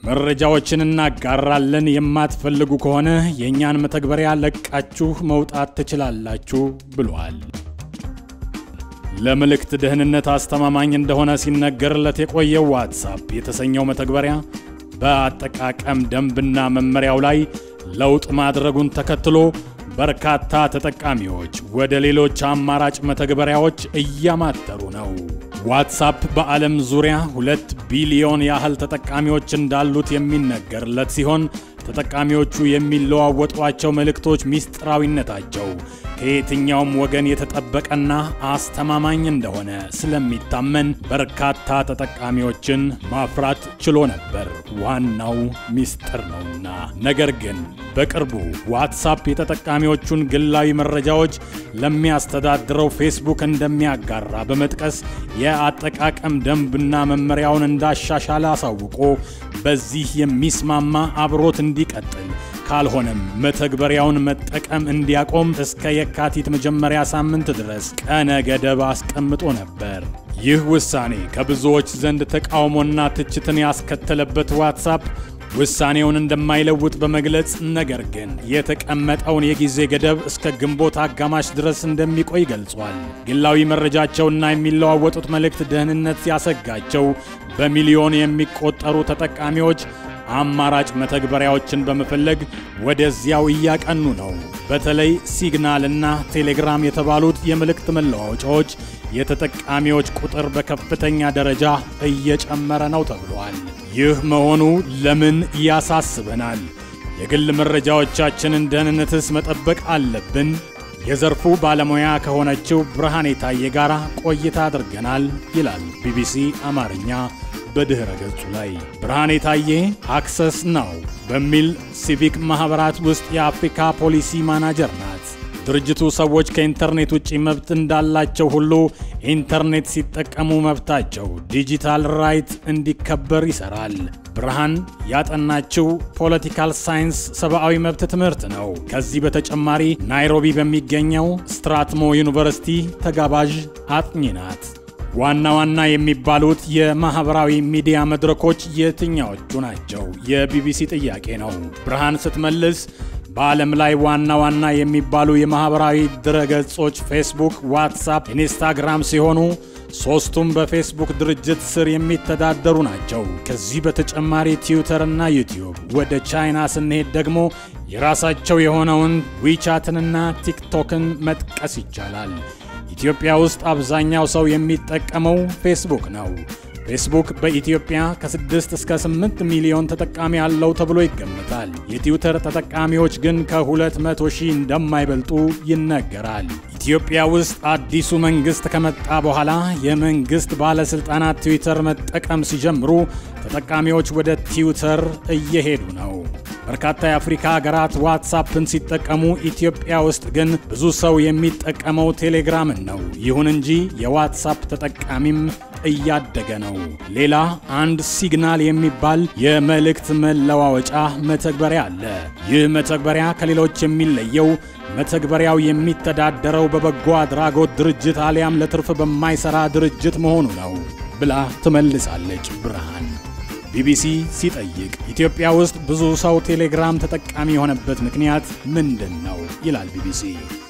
መረጃዎችን እናጋራለን የማትፈልጉ ከሆነ የእኛን መተግበሪያ ለቃችሁ መውጣት ትችላላችሁ ብሏል። ለመልእክት ደህንነት አስተማማኝ እንደሆነ ሲነገርለት የቆየው ዋትሳፕ የተሰኘው መተግበሪያ በአጠቃቀም ደንብና መመሪያው ላይ ለውጥ ማድረጉን ተከትሎ በርካታ ተጠቃሚዎች ወደ ሌሎች አማራጭ መተግበሪያዎች እያማተሩ ነው። ዋትሳፕ በዓለም ዙሪያ ሁለት ቢሊዮን ያህል ተጠቃሚዎች እንዳሉት የሚነገርለት ሲሆን ተጠቃሚዎቹ የሚለዋወጧቸው መልእክቶች ሚስጥራዊነታቸው ከየትኛውም ወገን የተጠበቀና አስተማማኝ እንደሆነ ስለሚታመን በርካታ ተጠቃሚዎችን ማፍራት ችሎ ነበር። ዋናው ሚስጥር ነውና። ነገር ግን በቅርቡ ዋትሳፕ የተጠቃሚዎቹን ግላዊ መረጃዎች ለሚያስተዳድረው ፌስቡክ እንደሚያጋራ በመጥቀስ የአጠቃቀም ደንብና መመሪያውን እንዳሻሻለ አሳውቆ በዚህ የሚስማማ አብሮት እንዲቀጥል ካልሆነም መተግበሪያውን መጠቀም እንዲያቆም እስከ የካቲት መጀመሪያ ሳምንት ድረስ ቀነ ገደብ አስቀምጦ ነበር። ይህ ውሳኔ ከብዙዎች ዘንድ ተቃውሞና ትችትን ያስከተለበት ዋትሳፕ ውሳኔውን እንደማይለውጥ በመግለጽ ነገር ግን የተቀመጠውን የጊዜ ገደብ እስከ ግንቦት አጋማሽ ድረስ እንደሚቆይ ገልጿል። ግላዊ መረጃቸውና የሚለዋወጡት መልእክት ደህንነት ያሰጋቸው በሚሊዮን የሚቆጠሩ ተጠቃሚዎች አማራጭ መተግበሪያዎችን በመፈለግ ወደዚያው እያቀኑ ነው። በተለይ ሲግናል እና ቴሌግራም የተባሉት የመልእክት መለዋወጫዎች የተጠቃሚዎች ቁጥር በከፍተኛ ደረጃ እየጨመረ ነው ተብሏል። ይህ መሆኑ ለምን ያሳስበናል? የግል መረጃዎቻችንን ደህንነትስ መጠበቅ አለብን? የዘርፉ ባለሙያ ከሆነችው ብርሃኔ ታዬ ጋር ቆይታ አድርገናል ይላል ቢቢሲ አማርኛ በድኅረ ገጹ ላይ ብርሃኔ ታዬ አክሰስ ናው በሚል ሲቪክ ማኅበራት ውስጥ የአፍሪካ ፖሊሲ ማናጀር ናት። ድርጅቱ ሰዎች ከኢንተርኔት ውጪ መብት እንዳላቸው ሁሉ ኢንተርኔት ሲጠቀሙ መብታቸው ዲጂታል ራይት እንዲከበር ይሰራል። ብርሃን ያጠናችው ፖለቲካል ሳይንስ ሰብአዊ መብት ትምህርት ነው። ከዚህ በተጨማሪ ናይሮቢ በሚገኘው ስትራትሞ ዩኒቨርሲቲ ተጋባዥ አጥኚ ናት። ዋና ዋና የሚባሉት የማህበራዊ ሚዲያ መድረኮች የትኛዎቹ ናቸው? የቢቢሲ ጥያቄ ነው። ብርሃን ስትመልስ በዓለም ላይ ዋና ዋና የሚባሉ የማህበራዊ ድረገጾች ፌስቡክ፣ ዋትሳፕ፣ ኢንስታግራም ሲሆኑ ሶስቱም በፌስቡክ ድርጅት ስር የሚተዳደሩ ናቸው። ከዚህ በተጨማሪ ትዊተር እና ዩቲዩብ። ወደ ቻይና ስንሄድ ደግሞ የራሳቸው የሆነውን ዊቻትንና ቲክቶክን መጥቀስ ይቻላል። ኢትዮጵያ ውስጥ አብዛኛው ሰው የሚጠቀመው ፌስቡክ ነው። ፌስቡክ በኢትዮጵያ ከ6 እስከ 8 ሚሊዮን ተጠቃሚ አለው ተብሎ ይገመታል። የትዊተር ተጠቃሚዎች ግን ከ200 ሺህ እንደማይበልጡ ይነገራል። ኢትዮጵያ ውስጥ አዲሱ መንግስት ከመጣ በኋላ የመንግስት ባለስልጣናት ትዊተር መጠቀም ሲጀምሩ ተጠቃሚዎች ወደ ትዊተር እየሄዱ ነው። በርካታ የአፍሪካ ሀገራት ዋትሳፕን ሲጠቀሙ ኢትዮጵያ ውስጥ ግን ብዙ ሰው የሚጠቀመው ቴሌግራምን ነው። ይሁን እንጂ የዋትሳፕ ተጠቃሚም እያደገ ነው። ሌላ አንድ ሲግናል የሚባል የመልእክት መለዋወጫ መተግበሪያ አለ። ይህ መተግበሪያ ከሌሎች የሚለየው መተግበሪያው የሚተዳደረው በበጎ አድራጎት ድርጅት አሊያም ለትርፍ በማይሰራ ድርጅት መሆኑ ነው ብላ ትመልሳለች ብርሃን። ቢቢሲ ሲጠይቅ ኢትዮጵያ ውስጥ ብዙ ሰው ቴሌግራም ተጠቃሚ የሆነበት ምክንያት ምንድን ነው ይላል ቢቢሲ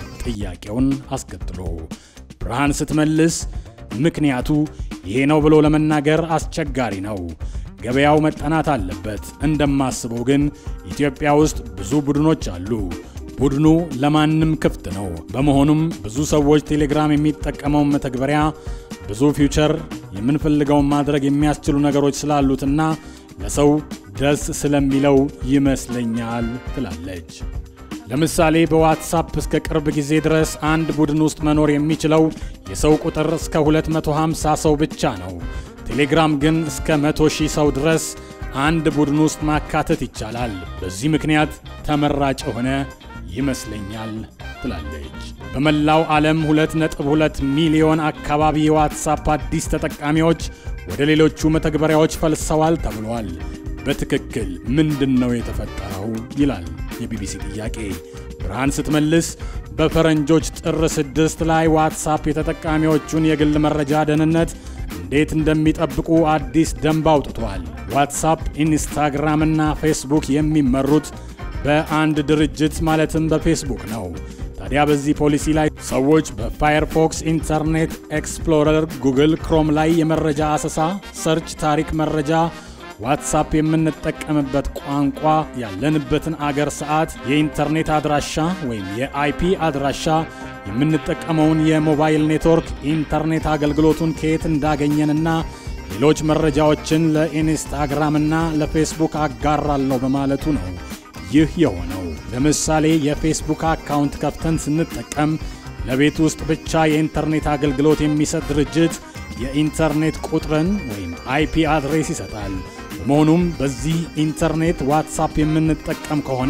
ጥያቄውን አስከትሎ። ብርሃን ስትመልስ ምክንያቱ ይሄ ነው ብሎ ለመናገር አስቸጋሪ ነው። ገበያው መጠናት አለበት። እንደማስበው ግን ኢትዮጵያ ውስጥ ብዙ ቡድኖች አሉ። ቡድኑ ለማንም ክፍት ነው። በመሆኑም ብዙ ሰዎች ቴሌግራም የሚጠቀመውን መተግበሪያ ብዙ ፊውቸር የምንፈልገውን ማድረግ የሚያስችሉ ነገሮች ስላሉትና ለሰው ደስ ስለሚለው ይመስለኛል ትላለች። ለምሳሌ በዋትሳፕ እስከ ቅርብ ጊዜ ድረስ አንድ ቡድን ውስጥ መኖር የሚችለው የሰው ቁጥር እስከ 250 ሰው ብቻ ነው። ቴሌግራም ግን እስከ 100 ሺህ ሰው ድረስ አንድ ቡድን ውስጥ ማካተት ይቻላል። በዚህ ምክንያት ተመራጭ የሆነ ይመስለኛል ትላለች። በመላው ዓለም 2.2 ሚሊዮን አካባቢ የዋትሳፕ አዲስ ተጠቃሚዎች ወደ ሌሎቹ መተግበሪያዎች ፈልሰዋል ተብሏል። በትክክል ምንድን ነው የተፈጠረው? ይላል የቢቢሲ ጥያቄ። ብርሃን ስትመልስ በፈረንጆች ጥር ስድስት ላይ ዋትሳፕ የተጠቃሚዎቹን የግል መረጃ ደህንነት እንዴት እንደሚጠብቁ አዲስ ደንብ አውጥቷል። ዋትሳፕ፣ ኢንስታግራም እና ፌስቡክ የሚመሩት በአንድ ድርጅት ማለትም በፌስቡክ ነው። ታዲያ በዚህ ፖሊሲ ላይ ሰዎች በፋየርፎክስ፣ ኢንተርኔት ኤክስፕሎረር፣ ጉግል ክሮም ላይ የመረጃ አሰሳ፣ ሰርች፣ ታሪክ መረጃ ዋትሳፕ የምንጠቀምበት ቋንቋ፣ ያለንበትን አገር ሰዓት፣ የኢንተርኔት አድራሻ ወይም የአይፒ አድራሻ፣ የምንጠቀመውን የሞባይል ኔትወርክ፣ ኢንተርኔት አገልግሎቱን ከየት እንዳገኘንና ሌሎች መረጃዎችን ለኢንስታግራምና ለፌስቡክ አጋራለሁ በማለቱ ነው ይህ የሆነው። ለምሳሌ የፌስቡክ አካውንት ከፍተን ስንጠቀም ለቤት ውስጥ ብቻ የኢንተርኔት አገልግሎት የሚሰጥ ድርጅት የኢንተርኔት ቁጥርን ወይም አይፒ አድሬስ ይሰጣል። በመሆኑም በዚህ ኢንተርኔት ዋትሳፕ የምንጠቀም ከሆነ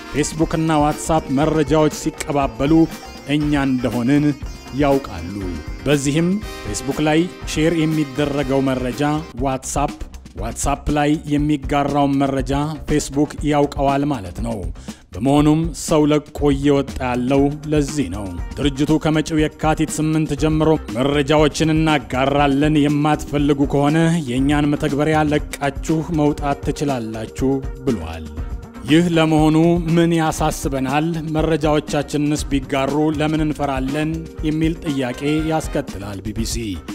ፌስቡክና ዋትሳፕ መረጃዎች ሲቀባበሉ እኛ እንደሆንን ያውቃሉ። በዚህም ፌስቡክ ላይ ሼር የሚደረገው መረጃ ዋትሳፕ ዋትሳፕ ላይ የሚጋራውን መረጃ ፌስቡክ ያውቀዋል ማለት ነው። በመሆኑም ሰው ለቆ እየወጣ ያለው ለዚህ ነው። ድርጅቱ ከመጪው የካቲት ስምንት ጀምሮ መረጃዎችን እናጋራለን፣ የማትፈልጉ ከሆነ የእኛን መተግበሪያ ለቃችሁ መውጣት ትችላላችሁ ብሏል። ይህ ለመሆኑ ምን ያሳስበናል? መረጃዎቻችንንስ ቢጋሩ ለምን እንፈራለን? የሚል ጥያቄ ያስከትላል ቢቢሲ።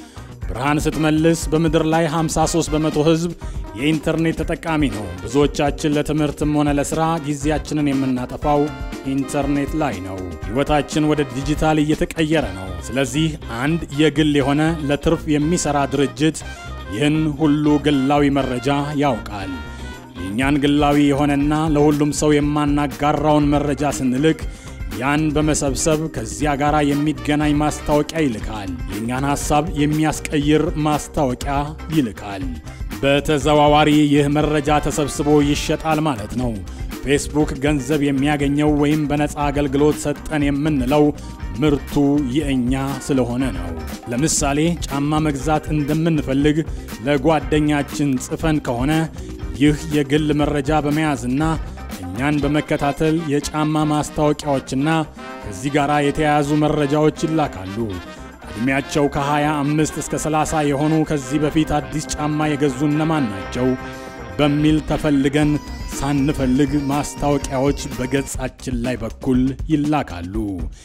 ብርሃን ስትመልስ በምድር ላይ 53 በመቶ ሕዝብ የኢንተርኔት ተጠቃሚ ነው። ብዙዎቻችን ለትምህርትም ሆነ ለሥራ ጊዜያችንን የምናጠፋው ኢንተርኔት ላይ ነው። ሕይወታችን ወደ ዲጂታል እየተቀየረ ነው። ስለዚህ አንድ የግል የሆነ ለትርፍ የሚሠራ ድርጅት ይህን ሁሉ ግላዊ መረጃ ያውቃል። የእኛን ግላዊ የሆነና ለሁሉም ሰው የማናጋራውን መረጃ ስንልክ ያን በመሰብሰብ ከዚያ ጋር የሚገናኝ ማስታወቂያ ይልካል። የእኛን ሐሳብ የሚያስቀይር ማስታወቂያ ይልካል። በተዘዋዋሪ ይህ መረጃ ተሰብስቦ ይሸጣል ማለት ነው። ፌስቡክ ገንዘብ የሚያገኘው ወይም በነፃ አገልግሎት ሰጠን የምንለው ምርቱ የእኛ ስለሆነ ነው። ለምሳሌ ጫማ መግዛት እንደምንፈልግ ለጓደኛችን ጽፈን ከሆነ ይህ የግል መረጃ በመያዝና እኛን በመከታተል የጫማ ማስታወቂያዎችና ከዚህ ጋር የተያያዙ መረጃዎች ይላካሉ። ዕድሜያቸው ከ25 እስከ 30 የሆኑ ከዚህ በፊት አዲስ ጫማ የገዙ እነማን ናቸው በሚል ተፈልገን ሳንፈልግ ማስታወቂያዎች በገጻችን ላይ በኩል ይላካሉ።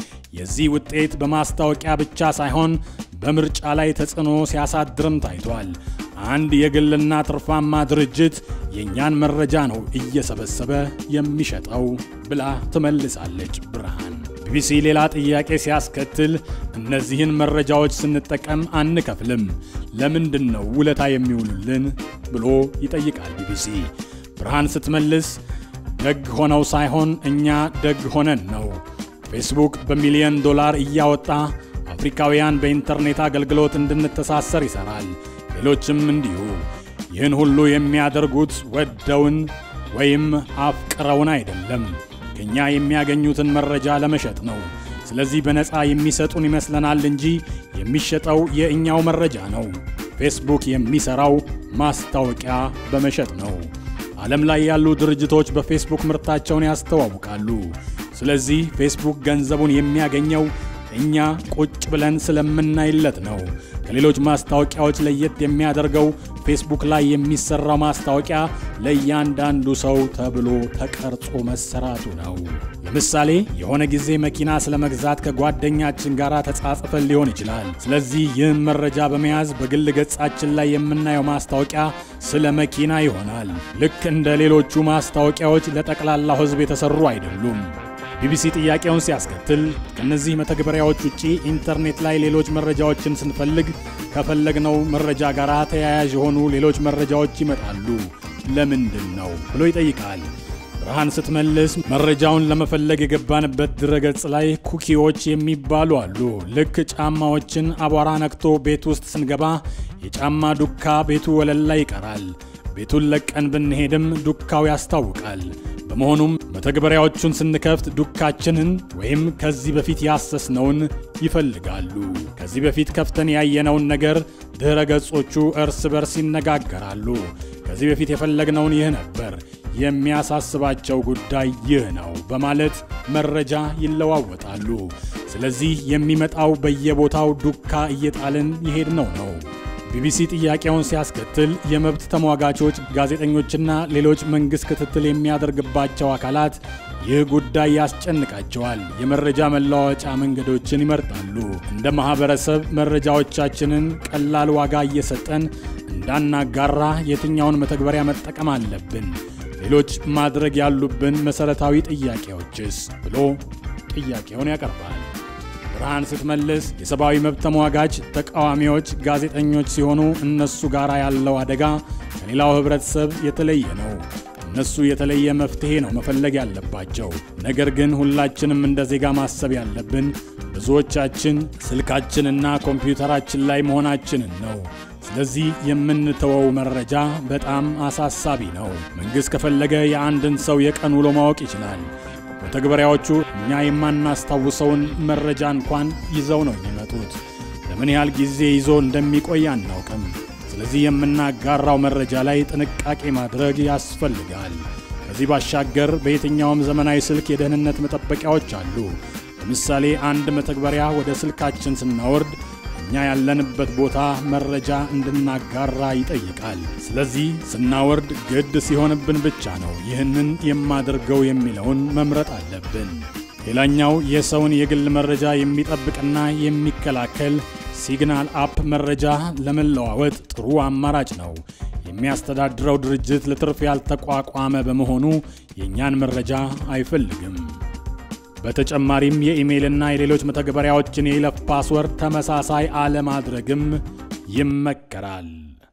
የዚህ ውጤት በማስታወቂያ ብቻ ሳይሆን በምርጫ ላይ ተጽዕኖ ሲያሳድርም ታይቷል። አንድ የግልና ትርፋማ ድርጅት የእኛን መረጃ ነው እየሰበሰበ የሚሸጠው ብላ ትመልሳለች ብርሃን። ቢቢሲ ሌላ ጥያቄ ሲያስከትል እነዚህን መረጃዎች ስንጠቀም አንከፍልም፣ ለምንድን ነው ውለታ የሚውሉልን ብሎ ይጠይቃል ቢቢሲ። ብርሃን ስትመልስ ደግ ሆነው ሳይሆን እኛ ደግ ሆነን ነው። ፌስቡክ በሚሊዮን ዶላር እያወጣ አፍሪካውያን በኢንተርኔት አገልግሎት እንድንተሳሰር ይሠራል። ሌሎችም እንዲሁ። ይህን ሁሉ የሚያደርጉት ወደውን ወይም አፍቅረውን አይደለም፣ ከእኛ የሚያገኙትን መረጃ ለመሸጥ ነው። ስለዚህ በነፃ የሚሰጡን ይመስለናል እንጂ የሚሸጠው የእኛው መረጃ ነው። ፌስቡክ የሚሠራው ማስታወቂያ በመሸጥ ነው። ዓለም ላይ ያሉ ድርጅቶች በፌስቡክ ምርታቸውን ያስተዋውቃሉ። ስለዚህ ፌስቡክ ገንዘቡን የሚያገኘው እኛ ቁጭ ብለን ስለምናይለት ነው። ከሌሎች ማስታወቂያዎች ለየት የሚያደርገው ፌስቡክ ላይ የሚሰራው ማስታወቂያ ለእያንዳንዱ ሰው ተብሎ ተቀርጾ መሰራቱ ነው። ለምሳሌ የሆነ ጊዜ መኪና ስለ መግዛት ከጓደኛችን ጋር ተጻጽፈን ሊሆን ይችላል። ስለዚህ ይህን መረጃ በመያዝ በግል ገጻችን ላይ የምናየው ማስታወቂያ ስለ መኪና ይሆናል። ልክ እንደ ሌሎቹ ማስታወቂያዎች ለጠቅላላው ሕዝብ የተሰሩ አይደሉም። ቢቢሲ ጥያቄውን ሲያስከትል ከእነዚህ መተግበሪያዎች ውጪ ኢንተርኔት ላይ ሌሎች መረጃዎችን ስንፈልግ ከፈለግነው መረጃ ጋር ተያያዥ የሆኑ ሌሎች መረጃዎች ይመጣሉ። ለምንድን ነው ብሎ ይጠይቃል። ብርሃን ስትመልስ መረጃውን ለመፈለግ የገባንበት ድረገጽ ላይ ኩኪዎች የሚባሉ አሉ። ልክ ጫማዎችን አቧራ ነክቶ ቤት ውስጥ ስንገባ የጫማ ዱካ ቤቱ ወለል ላይ ይቀራል። ቤቱን ለቀን ብንሄድም ዱካው ያስታውቃል። በመሆኑም መተግበሪያዎቹን ስንከፍት ዱካችንን ወይም ከዚህ በፊት ያሰስነውን ይፈልጋሉ። ከዚህ በፊት ከፍተን ያየነውን ነገር ድረ ገጾቹ እርስ በርስ ይነጋገራሉ። ከዚህ በፊት የፈለግነውን ይህ ነበር፣ የሚያሳስባቸው ጉዳይ ይህ ነው በማለት መረጃ ይለዋወጣሉ። ስለዚህ የሚመጣው በየቦታው ዱካ እየጣልን የሄድነው ነው። ቢቢሲ ጥያቄውን ሲያስከትል የመብት ተሟጋቾች፣ ጋዜጠኞችና ሌሎች መንግሥት ክትትል የሚያደርግባቸው አካላት ይህ ጉዳይ ያስጨንቃቸዋል። የመረጃ መለዋወጫ መንገዶችን ይመርጣሉ። እንደ ማኅበረሰብ መረጃዎቻችንን ቀላል ዋጋ እየሰጠን እንዳናጋራ የትኛውን መተግበሪያ መጠቀም አለብን? ሌሎች ማድረግ ያሉብን መሠረታዊ ጥያቄዎችስ? ብሎ ጥያቄውን ያቀርባል። ብርሃን ስትመልስ የሰብአዊ መብት ተሟጋች ተቃዋሚዎች ጋዜጠኞች ሲሆኑ እነሱ ጋር ያለው አደጋ ከሌላው ኅብረተሰብ የተለየ ነው። እነሱ የተለየ መፍትሔ ነው መፈለግ ያለባቸው። ነገር ግን ሁላችንም እንደ ዜጋ ማሰብ ያለብን ብዙዎቻችን ስልካችንና ኮምፒውተራችን ላይ መሆናችንን ነው። ስለዚህ የምንተወው መረጃ በጣም አሳሳቢ ነው። መንግሥት ከፈለገ የአንድን ሰው የቀን ውሎ ማወቅ ይችላል። መተግበሪያዎቹ እኛ የማናስታውሰውን መረጃ እንኳን ይዘው ነው የሚመጡት። ለምን ያህል ጊዜ ይዞ እንደሚቆይ አናውቅም። ስለዚህ የምናጋራው መረጃ ላይ ጥንቃቄ ማድረግ ያስፈልጋል። ከዚህ ባሻገር በየትኛውም ዘመናዊ ስልክ የደህንነት መጠበቂያዎች አሉ። ለምሳሌ አንድ መተግበሪያ ወደ ስልካችን ስናወርድ እኛ ያለንበት ቦታ መረጃ እንድናጋራ ይጠይቃል። ስለዚህ ስናወርድ ግድ ሲሆንብን ብቻ ነው ይህንን የማደርገው የሚለውን መምረጥ አለብን። ሌላኛው የሰውን የግል መረጃ የሚጠብቅና የሚከላከል ሲግናል አፕ መረጃ ለመለዋወጥ ጥሩ አማራጭ ነው። የሚያስተዳድረው ድርጅት ለትርፍ ያልተቋቋመ በመሆኑ የእኛን መረጃ አይፈልግም። በተጨማሪም የኢሜይልና የሌሎች መተግበሪያዎችን የይለፍ ፓስወርድ ተመሳሳይ አለማድረግም ይመከራል።